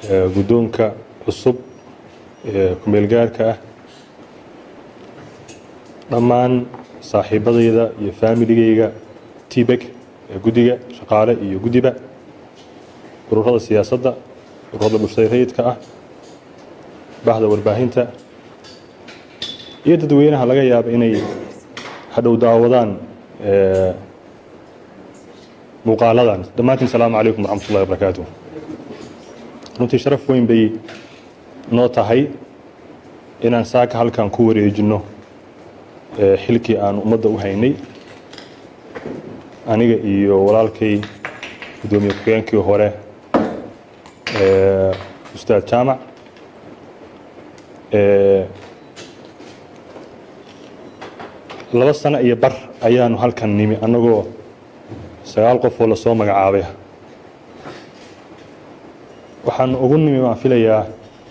guddoonka cusub ee kumeelgaarka ah dhammaan saaxiibadayda iyo faamiligayga tbek ee guddiga shaqaale iyo guddiba ururada siyaasadda ururada bulshada rayidka ah bahda warbaahinta iyo dadweynaha laga yaaba inay hadhow daawadaan muuqaaladan dhammaantiin asalaamu calaykum waraxmat ullahi wabarakaatu runtii sharaf weyn bay noo tahay inaan saaka halkan ku wareejinno xilkii aan ummadda u haynay aniga iyo walaalkay guddoomiye ku-xigeenkii hore ustaad jaamac laba sano iyo bar ayaanu halkan nimi annagoo sagaal qof oo lasoo magacaabay waxaanu ugu nimi waan filayaa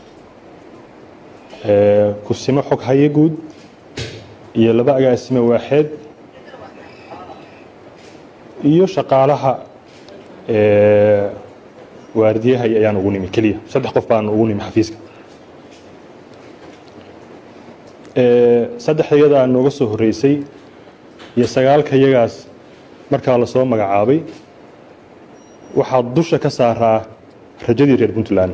kusimo xog haye guud iyo laba agaasime waaxeed iyo shaqaalaha waardiyahay ayaan ugu nimi keliya saddex qof baanu ugu nimi xafiiska saddexda iyadaa nooga soo horreysay iyo sagaalka iyagaas markaa lasoo magacaabay waxaa dusha ka saaraa rajadii reer puntland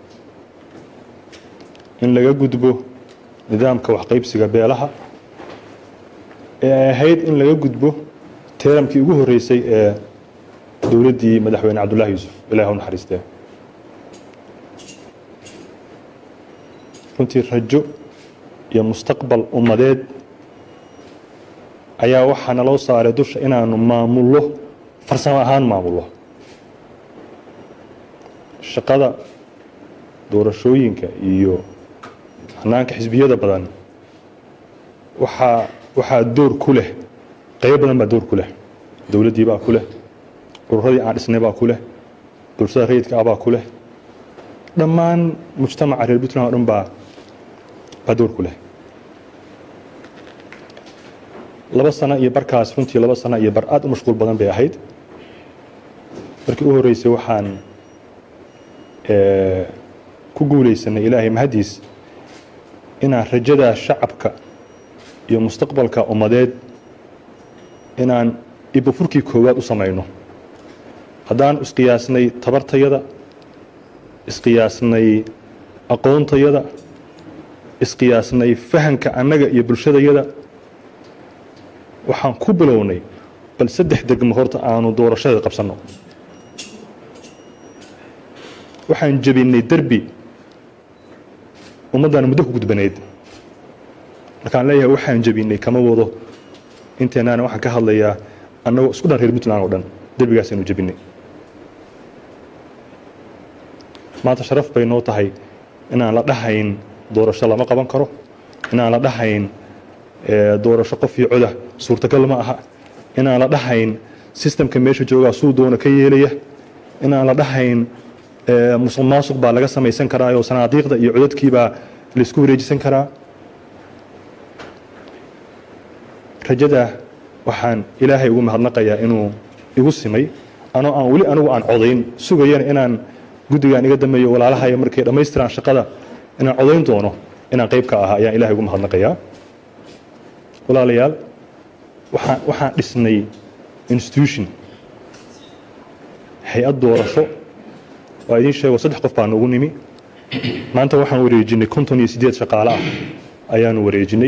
in laga gudbo nidaamka waxqaybsiga beelaha ee ay ahayd in laga gudbo teeramkii ugu horreysay ee dowladdii madaxweyne cabdullaahi yuusuf ilahi u naxariistee runtii rajo iyo mustaqbal ummadeed ayaa waxaa naloo saaray dusha inaanu maamullo farsamo ahaan maamullo shaqada doorashooyinka iyo hanaanka xisbiyada badan waxaa waxaa door ku leh qaybo badan baa door ku leh dowladdii baa ku leh ururadii aan dhisnay baa ku leh bulshada rayidka ah baa ku leh dhammaan mujtamaca reer puntland o dhan baa baa door ku leh laba sano iyo barkaas runtii laba sano iyo bar aad u mashquul badan bay ahayd markii u horreysay waxaan ku guulaysanay ilaahay mahaddiis inaan rajadaa shacabka iyo mustaqbalka ummadeed inaan ibofurkii koowaad u samayno haddaan isqiyaasnay tabartayada isqiyaasnay aqoontayada isqiyaasnay fahanka annaga iyo bulshadayada waxaan ku bilownay bal saddex degmo horta aanu doorashada qabsanno waxaan jebinay derbi ummaddaana muddo ku gudbanayd markaan leeyahay waxaan jebinay kama wado inteenaana waxaan ka hadlayaa annagoo isku dhan reer puntland oo dhan derbigaasaynu jebinay maanta sharaf bay noo tahay inaan la dhahayn doorasho lama qaban karo inaan la dhahayn doorasho qof iyo coda suurtagal ma aha inaan la dhahayn sistamka meesha joogaa suu doona ka yeelaya inaan la dhahayn musuq maasuq baa laga samaysan karaa oo sanaadiiqda iyo codadkiibaa laysku wareejisan karaa rajadaa waxaan ilaahay ugu mahadnaqayaa inuu igu simay anoo aan weli anigu aan codayn sugayana inaan guddigaan iga dameeyo walaalahaya markay dhammaystiraan shaqada inaan codayn doono inaan qayb ka ahaa ayaan ilahay ugu mahadnaqayaa walaalayaal waxaan waxaan dhisnay institution hay-ad doorasho waa idiin sheego saddex qof baanu ugu nimi maanta waxaan wareejinay konton iyo siddeed shaqaale ah ayaanu wareejinay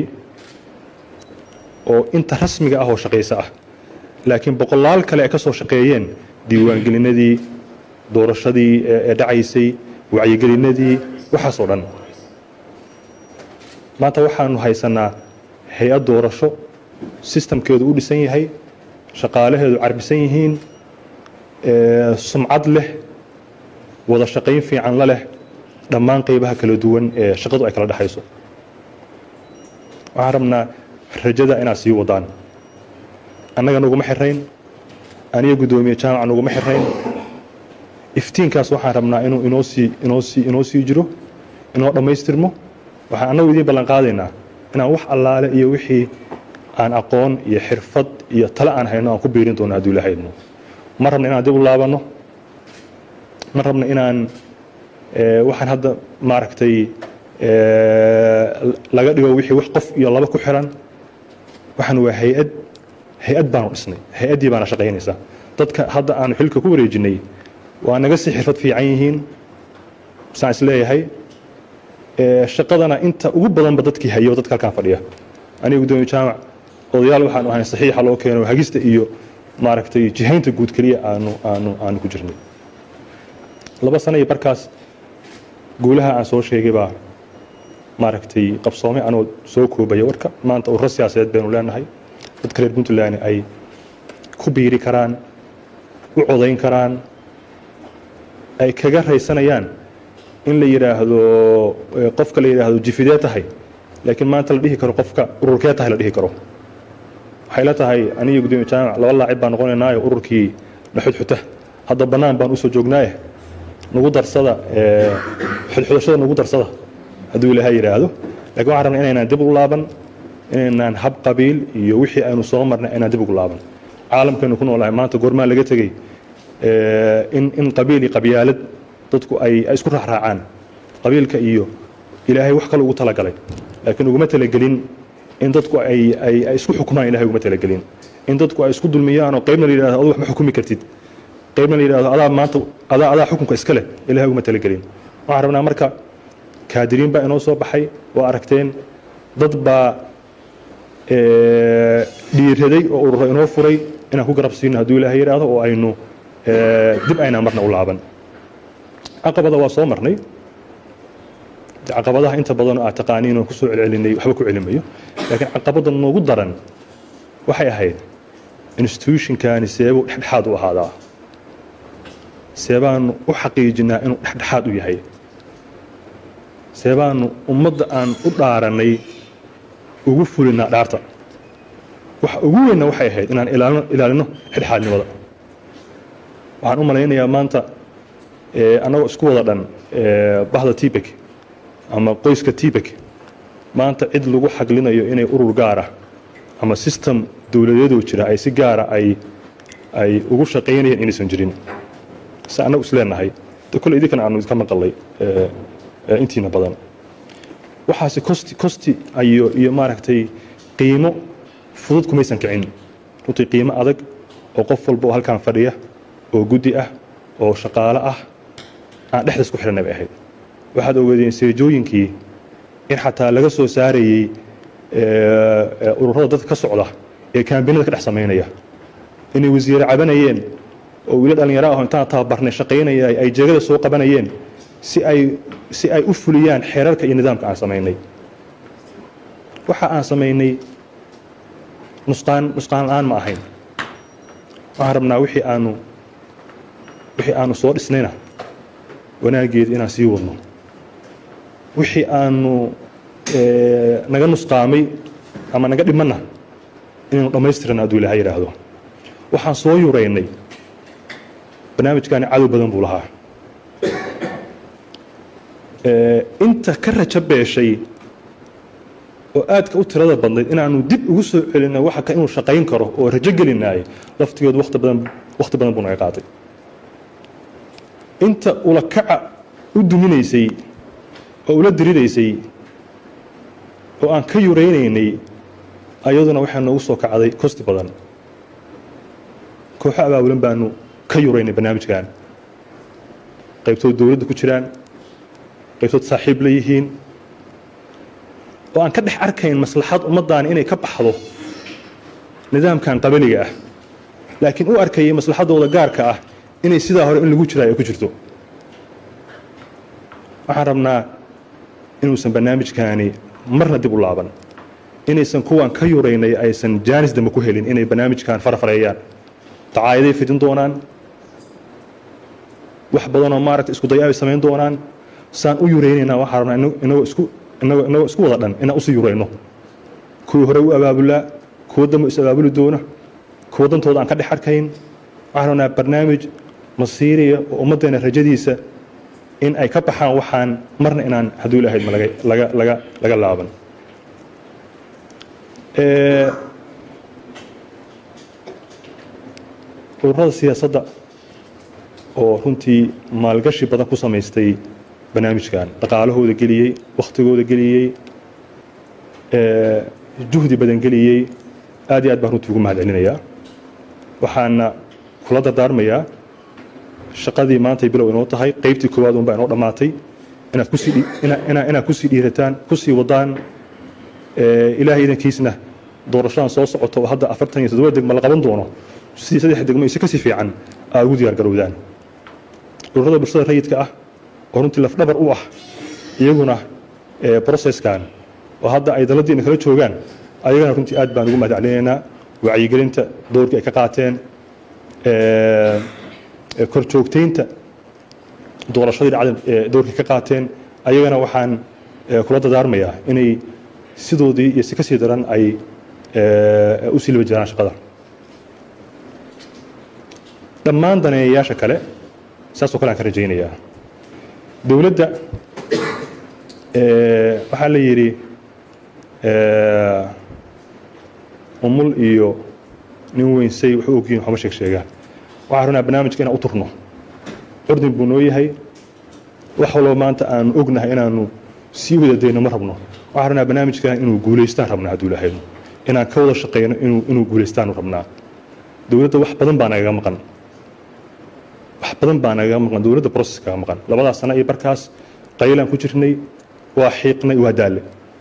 oo inta rasmiga ah oo shaqayso ah laakiin boqolaal kale ay ka soo shaqeeyeen diiwaangelinadii doorashadii ee dhacaysay wacyigelinadii waxaasoo dhan maanta waxaanu haysanaa hay-ad doorasho sistamkeedu u dhisan yahay shaqaalaheedu carbisan yihiin sumcad leh wada shaqayn fiican la leh dhammaan qaybaha kala duwan ee shaqadu ay kala dhexayso waxaan rabnaa rajada inaad sii wadaan annaga naguma xirayn aniga guddoomiye jaamaca naguma xirayn iftiinkaas waxaan rabnaa inuu inoo sii inoo sii inoo sii jiro inoo dhammaystirmo waxaan annagu idiin ballan qaadaynaa inaan wax allaale iyo wixii aan aqoon iyo xirfad iyo tale aan hayno aan ku biirin doono hadduu ilahay idmo ma rabna inaan dib u laabanno ma rabna inaan waxaan hadda maaragtay laga dhigo wixii wax qof iyo laba ku xiran waxaan waa hay-ad hay-ad baanu dhisnay hay-addii baana shaqaynaysaa dadka hadda aanu xilka ku wareejinay waa naga sii xirfad fiican yihiin saan is leeyahay shaqadana inta ugu badanba dadkii hayo dadka halkaan fadhiya aniga gudoomiye jaamac odayaal waxaanu ahayn saxiixa loo keeno hagista iyo maaragtay jihaynta guud keliya aanu aanu aanu ku jirnay laba sano iyo barkaas guulaha aan soo sheegay baa maaragtay qabsoomay anoo soo koobaya warka maanta ururo siyaasadeed baynu leenahay dadka reer puntland ay ku biiri karaan u codayn karaan ay kaga raysanayaan in la yidhaahdo qofka la yidhaahdo jifidee tahay laakiin maanta la dhihi karo qofka ururkee tahay la dhihi karo waxay la tahay aniga gudoomiye jaamac laba laacib baan noqonaynaayo ururkii dhaxudxuta hadda bannaan baan usoo joognaaye nagu darsada xudxudashada nagu darsada hadduu ilaahay yidhaahdo lakin waxaan rabnaa inaynaan dib ugu laaban inaynaan hab qabiil iyo wixii aynu soo marnay inaan dib ugu laaban caalamkaynu ku noolahay maanta goormaa laga tegey in in qabiil iyo qabyaalad dadku ay isku raacraacaan qabiilka iyo ilaahay wax kale ugu talagalay laakiin uguma talagelin in dadku ay ay ay isku xukumaan ilahay uguma talagelin in dadku ay isku dulmiyaan oo qaybna la yidhahdo adu wax ma xukumi kartid qaybna la yidhahdo adaa maanta adaa adaa xukunka iska leh ilahay uguma talagelin waxaan rabnaa marka kaadiriin baa inoo soo baxay waa aragteen dad baa dhiiraday oo ururo inoo furay inaan ku garab siino hadduu ilaahay yidhaahdo oo aynu dib aynaan marna u laaban caqabada waa soo marnay caqabadaha inta badan aad taqaaniin oon kusoo celcelinay waxba ku celimayo laakiin caqabada noogu daran waxay ahayd institutionkani seebuu dhexdhexaad u ahaadaa seebaanu u xaqiijinaa inuu dhexdhexaad u yahay seebaanu ummadda aan u dhaaranay ugu fulinaa dhaarta waxa ugu weynna waxay ahayd inaan ilaalino ilaalino dhexdhexaadnimada waxaan u malaynayaa maanta annagoo isku wada dhan bahda tibek ama qoyska tibek maanta cid lagu xaglinayo inay urur gaara ama system dowladeedoo jira ay si gaara ay ay ugu shaqaynayaan inaysan jirin se annagu isleenahay kolle idinkan aanu idinka maqalay intiina badan waxaase costi costi iyo iyo maaragtay qiimo fudud kumaysan kicin runtii qiimo adag oo qof walba oo halkaan fadhiya oo guddi ah oo shaqaalo ah aan dhexdaas ku xidhanay bay ahayd waxaad ogeedeen seejooyinkii in xataa laga soo saarayey ururada dadka ka socda ee kaambinada ka dhex samaynaya inay wasiire cabanayeen oo wiila dhallinyaro aho intaan tababarnay shaqaynaya ay jeegada soo qabanayeen si ay si ay u fuliyaan xeerarka iyo nidaamka aan samaynay waxa aan samaynay nusqaan nusqaan la-aan ma ahayn waxaan rabnaa wixii aanu wixii aanu soo dhisnayna wanaageed inaan sii wadno wixii aanu naga nusqaamay ama naga dhimanna inaynu dhammaystirana hadduu ilaha yidhaahdo waxaan soo yuraynay barnaamijkaani cadow badan buu lahaa inta ka rajo beeshay oo aadka u tirada badnayd inaanu dib ugu soo celinay waxa ka inuu shaqayn karo oo rajo gelinaayay laftigeedu wati badan wakhti badan buu naga qaatay inta ula kaca u duminaysay oo ula dirinaysay oo aan ka yuraynaynay ayaduna waxaa noogu soo kacday kosti badan kooxo abaabulan baanu ka yuraynay barnaamijkan qaybtood dowladda ku jiraan qaybtood saaxiib la yihiin oo aan ka dhex arkayn maslaxad ummaddaani inay ka baxdo nidaamkan qabaliga ah laakiin u arkayay maslaxaddooda gaarka ah inay sidaa hore in lagu jiraa ay ku jirto waxaan rabnaa inuusan barnaamijkaani marna dib u laaban inaysan kuwan ka yuraynay aysan jaanis dambe ku helin inay barnaamijkan farafareeyaan dacaayaday fidin doonaan wax badanoo maaragta isku daya ay samayn doonaan saan u yuraynaynaa waxaan rabnaa inagoo isku inagoo inagoo isku wada dhan inaan usii yurayno kuwii hore u abaabulaa kuwa dambe is abaabuli doona kuwa dantooda aan ka dhex arkayn waxaan rabnaa barnaamij masiiriya oo ummaddeena rajadiisa in ay ka baxaan waxaan marna inaan hadduu ilahayd ma laga laga laga laga laaban ururada siyaasadda oo runtii maalgashi badan ku samaystay barnaamijkan dhaqaalahooda geliyey wakhtigooda geliyey juhdi badan geliyey aad iyo aad baan runtii ugu mahad celinayaa waxaana kula dardaarmayaa shaqadii maantay bilow inoo tahay qaybtii koowaad unbaa inoo dhammaatay inaad kusii inaad kusii dhiirataan kusii wadaan ilaahay idankiisna doorashadan soo socoto oo hadda afartan iyo toddoba degmo la qaban doono sidii saddex degmo ise kasii fiican aad ugu diyaar garowdaan ururada bulshada rayidka ah oo runtii lafdhabar u ah iyaguna processkan oo hadda ay daladiina kala joogaan ayagana runtii aad baan ugu mahad celinaynaa wacyigelinta doorkii ay ka qaateen kor joogtaynta doorashadii dhacda doorkii ka qaateen ayagana waxaan kula dadaarmayaa inay sidoodii iyo si ka sii daran ay u sii liba jiraan shaqada dhammaan daneeyayaasha kale saasoo kale aan ka rajaynayaa dowladda waxaa la yidhi umul iyo nin weynsay wuxuu ogyihin waxuma sheeg sheegaan waxaan rabnaa barnaamijka inaan u turno curdin buu noo yahay wax walba maanta aanu ognahay inaanu sii wada dayno ma rabno waxaan rabnaa barnaamijkan inuu guulaystaan rabnaa hadduu lahayno inaan ka wada shaqayno inuu inuu guulaystaanu rabnaa dowladda wax badan baa nagaga maqan wax badan baa nagaga maqan dowladda process kaga maqan labadaas sano iyo barkaas qaylaan ku jirnay waa xiiqnay waa daalle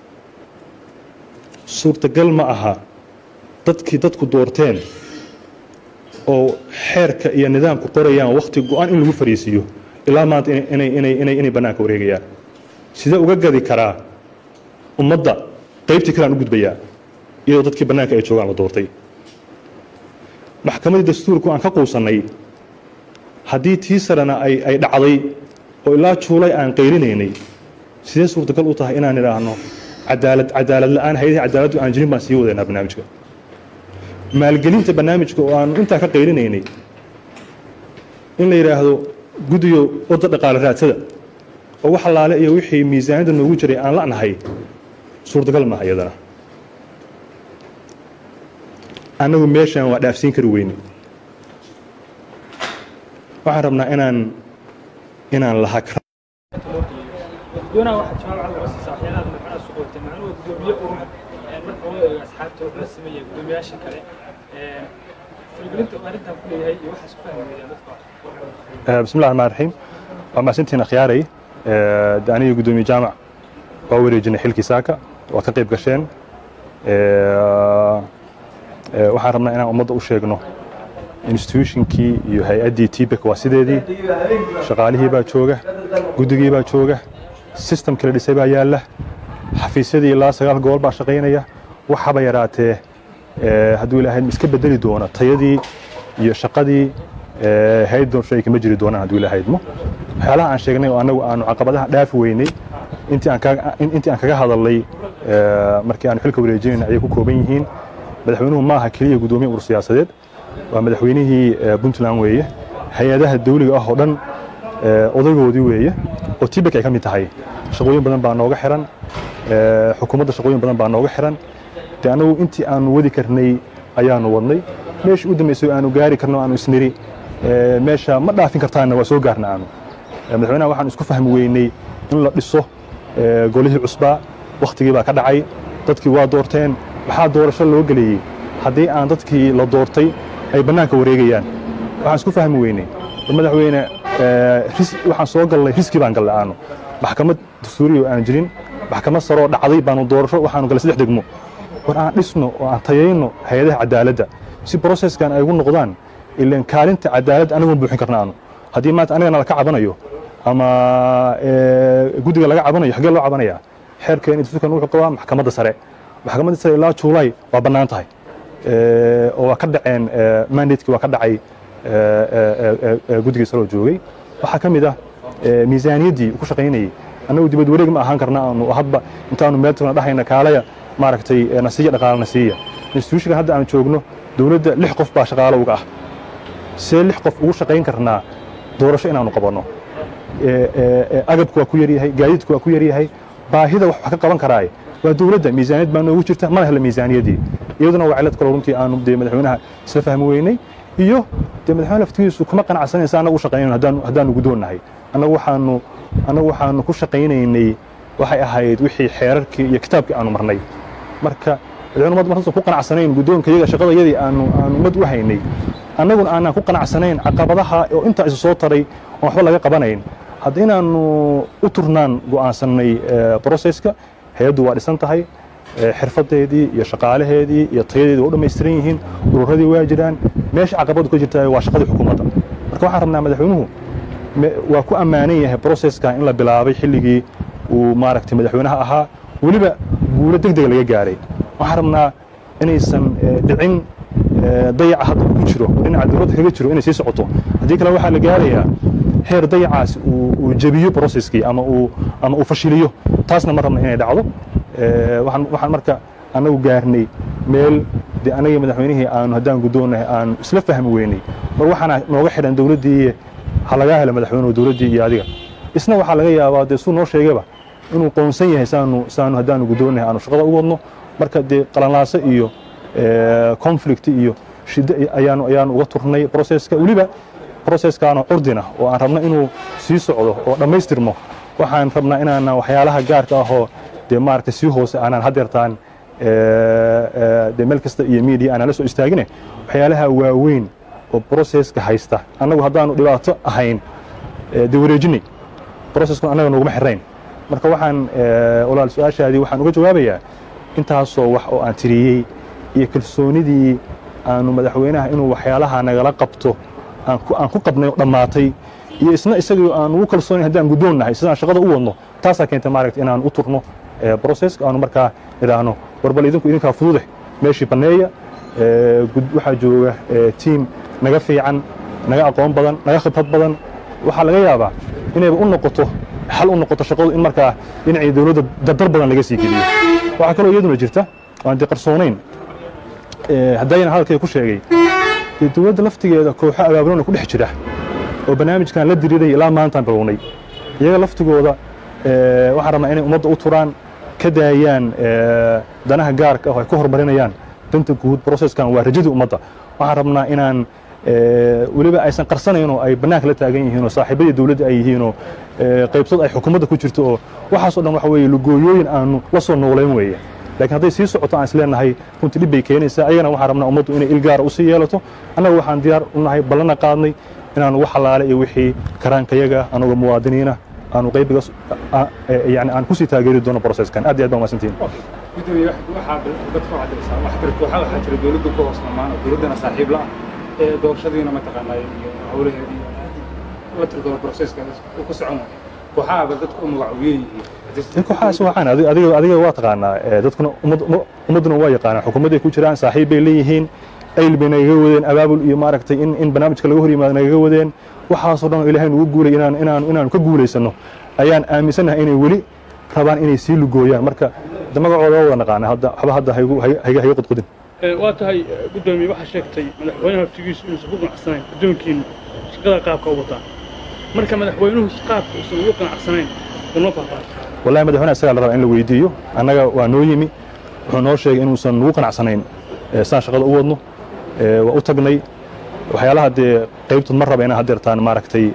suurtagal ma aha dadkii dadku doorteen oo xeerka iyo nidaamku qorayaan wakhti go-an in lagu fariisiiyo ilaa maanta inay inay inay inay bannaanka wareegayaan sidee uga gadi karaa ummadda qaybtii kale aan u gudbayaa iyadoo dadkii bannaanka ay joogaan la doortay maxkamaddii dastuurku aan ka quusannay haddii tii sarena ay ay dhacday oo ilaa juulay aan qayrinaynay sidee suurtagal u tahay inaan idhaahno cadaalad cadaalad la-aan hayadii cadaaladdu aan jirin baan sii wadaynaa barnaamijka maalgelinta barnaamijka oo aanu intaa ka qayrinaynay in la yidhaahdo guddiyo wadda dhaqaale raadsada oo wax allaale iyo wixii miisaaniyadda noogu jiray aan la'nahay suurtagal maaha iyadana annagu meeshaan waa dhaafsiin kari weyne waxaan rabnaa inaan inaan laha gudoonaha waxaa jawaab cad uga siisaa waxyaalaha madaxweynaha soo qoortay macnuhu gudoomiye urur marka loo eego asxaabta wuxuu sameeyey gudoomiyaasha kale falgelinta uu arrintan ku leeyahay iyo waxaas ku fahmayaan dadka bismi llahi raxmaan raxiim waa mahadsantihiin akhyaaray de aniga guddoomiye jaamac waa wareejinay xilkii saaka waad ka qayb gasheen waxaan rabnaa inaan ummadda u sheegno institutionkii iyo hay-addii tbek waa sideedii shaqaalihii baa jooga guddigii baa jooga systemkii la dhisay baa yaalla xafiisyadii ilaa sagaal gobol baa shaqaynaya waxaba yaraatee hadduu ilaahay iska bedeli doona tayadii iyo shaqadii hay doorasho ay kama jiri doonaan hadduu ilahaydmo waxyaalaha aan sheegnay oo annagu aanu caqabadaha dhaafi weynay intii aan kaga intii aan kaga hadalnay markii aanu xilka wareejinayna ayay ku kooban yihiin madaxweynuhu maaha keliya guddoomiye urur siyaasadeed waa madaxweynihii puntland weeye hay-adaha dawliga ah oo dhan odaygoodii weeye oo tibek ay ka mid tahay shaqooyin badan baa nooga xiran xukuumadda shaqooyin badan baa nooga xiran de annagu intii aanu wadi karnay ayaanu wadnay meeshii u dambaysay aanu gaari karno aanu isniri meesha ma dhaafin kartaanna waa soo gaarna aanu madaxweynaha waxaan isku fahmi weynay in la dhiso golihii cusbaa wakhtigii baa ka dhacay dadkii waa doorteen waxaa doorasho loo geleeyey haddii aan dadkii la doortay ay bannaanka wareegayaan waxaan isku fahmi weynay madaxweyne waxaan soo galnay riski baan gallay aanu maxkamad dastuuriya oo aan jirin maxkamad saroo dhacday baanu doorasho waxaanu gallay saddex degmo war aan dhisno oo aan tayayno hay-adaha cadaaladda si broseskan ay ugu noqdaan ilan kaalinta cadaaladda anigoon buuxin karna aanu haddii maanta anigana laka cabanayo ama guddiga laga cabanayo xaggee loo cabanaya xeerkeena dastuurkan wuxuu qabaa maxkamadda sare maxkamadda sare ilaa juulay waa bannaan tahay oo waa ka dhaceen mandatekii waa ka dhacay guddigii saloo joogay waxaa ka mid ah miisaaniyaddii ku shaqaynayey annagu dibad wareeg ma ahaan karna aanu hadba intaanu meel tagna dhahayna kaalaya maaragtay nasiya dhaqaale nasiya institutionkan hadda aan joogno dowladda lix qof baa shaqaalo uga ah see lix qof ugu shaqayn karnaa doorasho inaanu qabanno agabku waa ku yaryahay gaadiidku waa ku yaryahay baahida wax ka qaban karaaye waa dowladda miisaaniyad baa noogu jirta mana hela miisaaniyaddii iyaduna waa cilad kaloo runtii aanu dee madaxweynaha isla fahmi weynay iyo dee madaxweyne laftigiisu kuma qanacsanaysa annagu u shaqaynayn haddaanu haddaanu guddoonnahay annagu waxaanu annagu waxaanu ku shaqaynaynay waxay ahayd wixii xeerarkii iyo kitaabkii aanu marnay marka madaxweyne ummadda markaasoo ku qanacsanayn guddoonka iyaga shaqadayadii aanu aanu ummad u haynay annaguna aanaan ku qanacsanayn caqabadaha oo intaa isu soo taray oon waxba laga qabanayn hadda inaannu u turnaan go'aansannay broseska hay-addu waa dhisan tahay xirfadeedii iyo shaqaalaheedii iyo tayadeedii waa u dhammaystiran yihiin ururadii waa jiraan meesha caqabadu ka jirta waa shaqadii xukuumadda marka waxaan rabnaa madaxweynuhu waa ku ammaanan yahay broseska in la bilaabay xilligii uu maaragtay madaxweynaha ahaa weliba guulo deg dega laga gaaray waxaan rabnaa inaysan dhicin dayaca hadda ku jiro dhinaca dowladda kaga jiro inay sii socoto haddii kale waxaa la gaarayaa heer dayacaas uu jebiyo broceskii ama uu ama uu fashiliyo taasna ma rabna inay dhacdo waxaan waxaan marka annagu gaarnay meel dee anagii madaxweynihii aanu haddaan guddoonnahay aanu isla fahmi weynay mar waxaana nooga xidhan dowladdii ha lagaa helo madaxweynuhu dowladdii iyo adiga isna waxaa laga yaabaa dee suu noo sheegayba inuu qoonsan yahay saanu saanu haddaanu guddoonnahay aanu shaqada u wadno marka dee qalanlaaso iyo conflict iyo shiddo ayaanu ayaanu uga turnay broceska weliba broceskaana curdina oo aan rabno inuu sii socdo oo dhammaystirmo waxaan rabnaa inaana waxyaalaha gaarka ahoo dee maaragtay sii hoose aanaan hadeertaan dee meel kasta iyo media aanaan la soo istaagine waxyaalaha waaweyn oo broceska haysta annagu haddaanu dhibaato ahayn dee wareejinay broceskuna annaga nooguma xirayn marka waxaan walaal su-aashaadii waxaan uga jawaabayaa intaasoo wax oo aan tiriyey iyo kalsoonidii aanu madaxweynaha inuu waxyaalaha nagala qabto aan ku qabnay oo dhammaatay iyo isna isagii aan ugu kalsoonayn haddaan guddoon nahay sidaan shaqada u wadno taasaa keentay maaragta inaan u turno broceska aanu markaa idhaahno warbal idinku idinkaa fudude meeshii banneeya waxaa jooga tiim naga fiican naga aqoon badan naga khibrad badan waxaa laga yaabaa inayba u noqoto xal u noqoto shaqadu in markaa dhinacii dowladda dardar badan laga sii geliyo waxaa kaloo iyaduna jirta waan dee qarsoonayn haddayna hadalkay ku sheegay dee dowladda laftigeeda kooxo abaabulona ku dhex jira oo barnaamijkan la diriiray ilaa maantaan bilownay iyaga laftigooda waxaan rabnaa inay ummadda u turaan ka daayaan danaha gaarka ah oo ay ku horumarinayaan danta guud broceskan waa rajadii ummadda waxaan rabnaa inaan weliba aysan qarsanayn oo ay bannaanka la taagan yihiin oo saaxiibadii dowladda ay yihiin oo qaybsad ay xukuumadda ku jirto oo waxaasoo dhan waxa weeye lugooyooyin aanu la soo noolayn weeye laakiin hadday sii socoto aan isleenahay runtii dhib bay keenaysaa ayagana waxaan rabnaa ummaddu inay il gaara usii yeelato annaga waxaan diyaar u nahay ballana qaadnay inaanu wax halaale iyo wixii karaankayaga anagoo muwaadiniina aanu qaybiga yani aan kusii taageeri doono proceskan aad iyo aad baa mahadsantihin gudoomiye waxaa dadka waxaad diraysaa wax jira kooxa waxaa jira dowladda ku hoos lamaan oo dowladdana saaxiib la ah ee doorashadiina mataqaanaa iyo howlaheedii la tirgalo proceska ku socon waaya kooxaaba dadku u magacuuyen yihiin kooxahaas waxaan adiga adiga waa taqaanaa dadkuna ummadduna waa yaqaanaa xukuumadday ku jiraan saaxiib bay leeyihiin ayl bay nagaga wadeen abaabul iyo maaragtay in in barnaamijka laga hor yimaado nagaga wadeen waxaasoo dhan oo ilaahay nugu guulay inaan inaan inaanu ka guulaysanno ayaan aaminsannahay inay weli rabaan inay sii lugooyaan marka de magacooda waa wada naqaana hadda waxba hadda haygu hayga hayga qudqudin waa tahay guddoomiye waxaa sheegtay madaxweynaha haftigiisu inuusan ku qanacsanayn addoonkiinu shaqada qaabka u wataan marka madaxweynuhu qaabka uusan ugu qanacsanayn unoo faahfaahay wallahi madaxweynaha isagaa la rabaa in la weydiiyo annaga waa noo yimi wuxuu noo sheegay inuusan nugu qanacsanayn sidaan shaqada u wadno waa u tagnay waxyaalaha dee qaybtood ma raba inaan haddeertaan maaragtay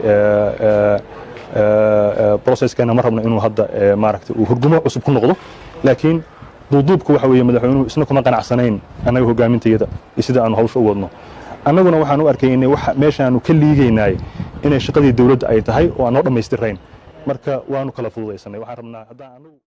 proceskeena ma rabno inuu hadda maaragtay uu hurgumo cusub ku noqdo laakiin duuduubku waxa weeye madaxweynuhu isna kuma qanacsanayn annaga hogaamintayada iyo sida aanu hawsha u wadno annaguna waxaan u arkaynay waxa meeshaanu ka liigaynaay inay shaqadii dowladda ay tahay oo aan noo dhammaystirayn marka waanu kala fududaysanay waxaan rabnaa haddaan anagu